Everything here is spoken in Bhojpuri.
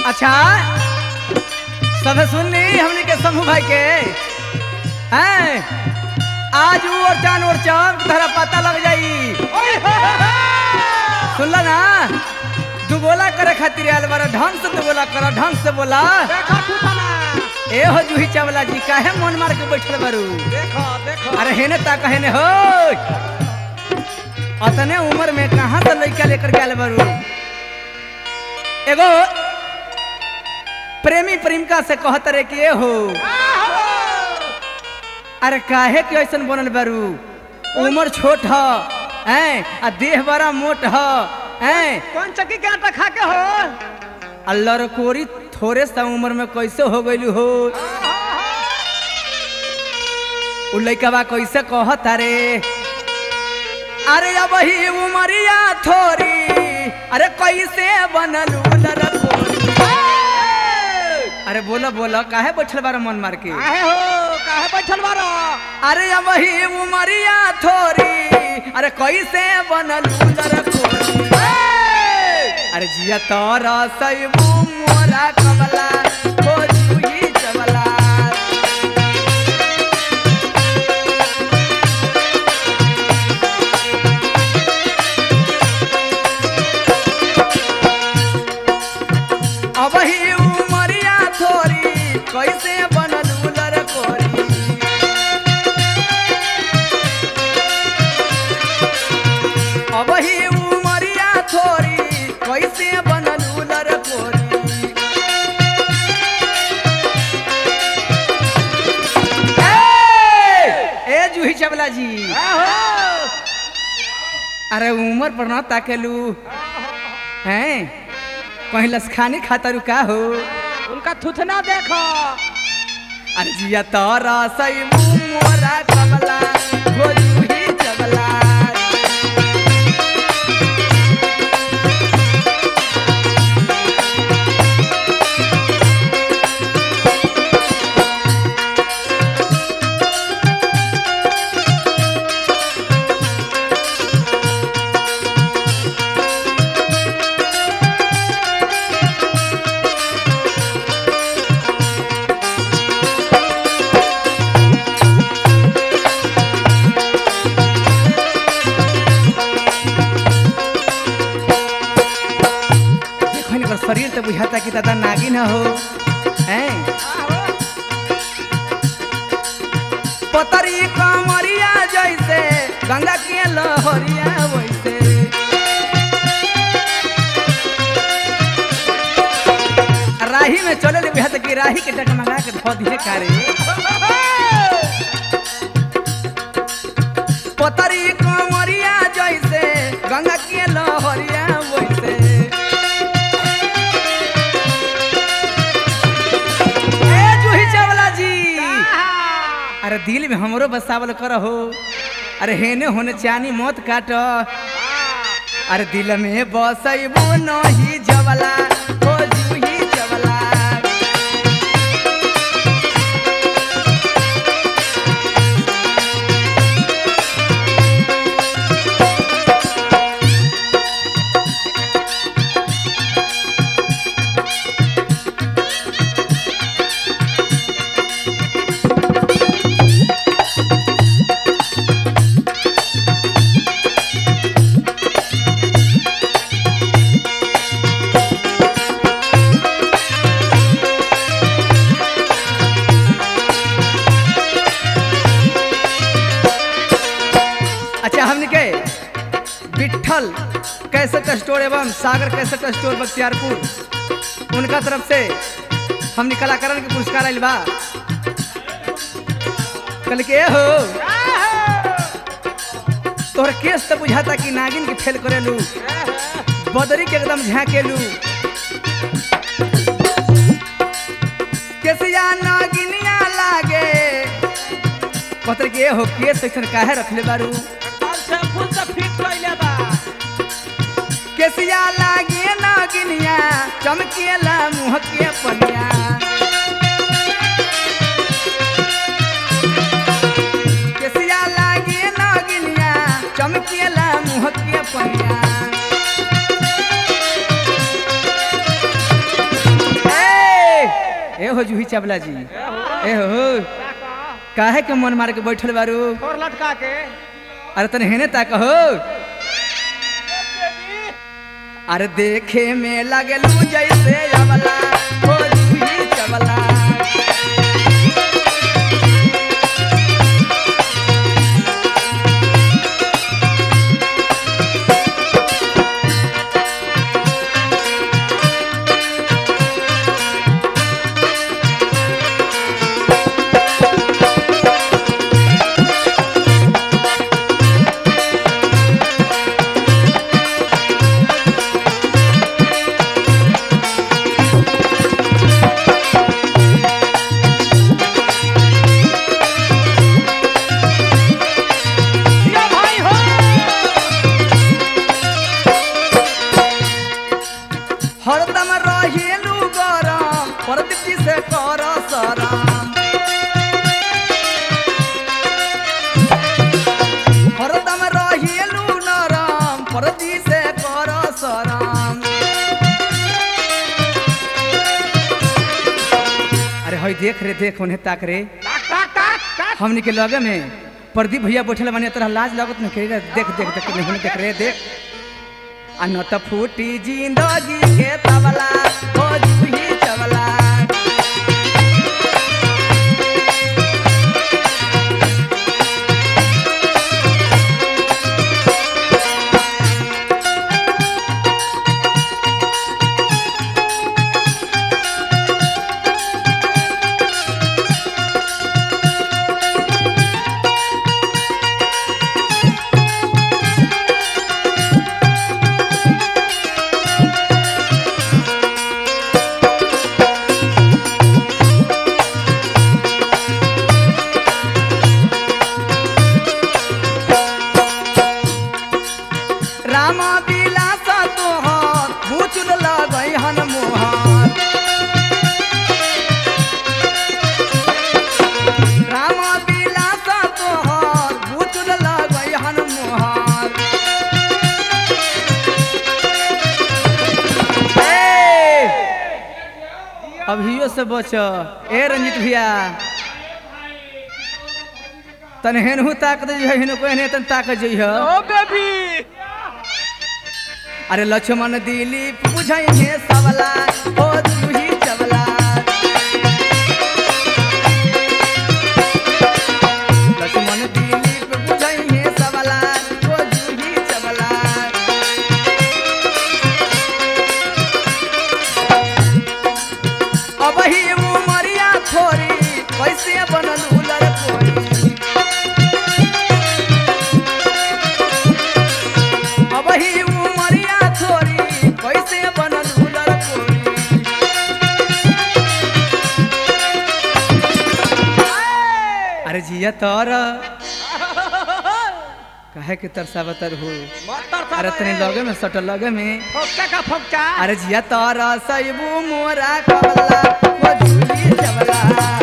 अच्छा सब सुननी हमने के समूह भाई के हैं आज ऊ और चान और चांद तहरा पता लग जाई सुनला ना दुगोला करे खातिर आयल बारा ढंग से दुगोला करा ढंग से बोला देखो टूटना ए हो जूही चावला जी काहे मन मार के बैठल बारू देखो देखो अरे हेने ता कहे ने हो अतने उम्र में कहाँ से लड़का लेकर के आयल बारू एगो प्रेमी प्रेमिका से कहत रे कि ए हो अरे काहे के ऐसन बनल बारू उम्र छोट ह हैं आ देह बड़ा मोट ह हैं कौन चक्की के आटा खा के हो अल्लाह रकोरी थोड़े सा उम्र में कैसे हो गइलू हो उ लइकवा कैसे कहत अरे अरे अब ही उमरिया थोरी अरे कैसे बनलू लरकोरी अरे बोला बोला काहे बैठल बारा मन मार के काहे हो काहे बैठल बारो अरे अब ही उमरिया थोरी अरे कैसे बनलू लरकोरी अरे जिया तोरा सैबू मोरा कमला हो जूही चवला अब ही उमरिया थोरी कैसे बनलू लरकोरी अब ही उमरिया थोरी कैसे बनलू लरकोरी ए ए जूही चवला जी अरे उम्र पर ना ताकेलू हैं कहीं लसखानी खाता रुका हो उनका थुथना देखो अरे जिया तोरा सही मोरा कमला हो जूही चवला देखो इनकर शरीर तो बुझाता कि दादा नागिन हो हैं पतरी कमरिया जैसे गंगा के लहरिया वैसे राही में चले ले बुझाता कि राही के टकमगा के धो दिए कारे पतरी कमरिया जैसे गंगा के लहरिया वैसे ए जूही चावला जी अरे दिल में हमरो बसावल कर हो अरे हेने होने चानी मत काट अरे दिल में बसैबो नहीं जवला हो जूही जवला अच्छा हमने के विठल कैसेट स्टोर एवं सागर कैसेट स्टोर बख्तियारपुर उनका तरफ से हमने कलाकारन के पुरस्कार आइल बा कल के हो तोहर केस तो बुझाता कि नागिन के फेल करेलू बदरी के एकदम झाँकेलू केसिया नागिनिया लागे पत्र के हो केस ऐसन काहे रखले बारू एकदम से फुल से फिट कइले बा केसिया लागे नागिनिया चमकेला मुँह के पनिया केसिया लागे नागिनिया चमकेला मुँह के पनिया जूही चावला जी ए हो काहे के मन मार के बैठल बारू और लटका के अरे तने हेने ताक हो अरे देखे में लगलू जैसे अवला हो जूही चावला या भाई हो हरदम रहेलू गरम प्रदीप जी से कर सराम हरदम रहेलू नरम प्रदीप से कर सराम अरे हई देख रे देख उन्हें ताक रे टाक टाक टाक टाक हमनी के लगे में प्रदीप भैया बैठल बने तरह लाज लागत न करे देख देख देख नहीं देख रे देख आ न त फूटी जिंदगी के तबला हो जूही चवला राम बिलास तोहर भूचुल लगई हन मोहर राम बिलास तोहर भूचुल लगई हन मोहर ए, अभियो से बच ए रंजित भैया तन हेनहू ताक दे हेनु को हेने तन ताक जइह ओ बेबी अरे लक्ष्मण दिलीप बुझाइए सबला ओ जूही चवला लक्ष्मण दिलीप बुझाइए सबला ओ जूही चवला अब ही उमरिया थोरी कैसे बनल उलर कोरी अब ही उमरिया थोरी कैसे बनल उलर कोरी अरे जिया तोर कहे के तरसावतर हो मत तरसा अरे तनी लगे में सटल लगे में फोक्का का फोक्का अरे जिया तोर सैबू मोरा कबला वो झूली जबला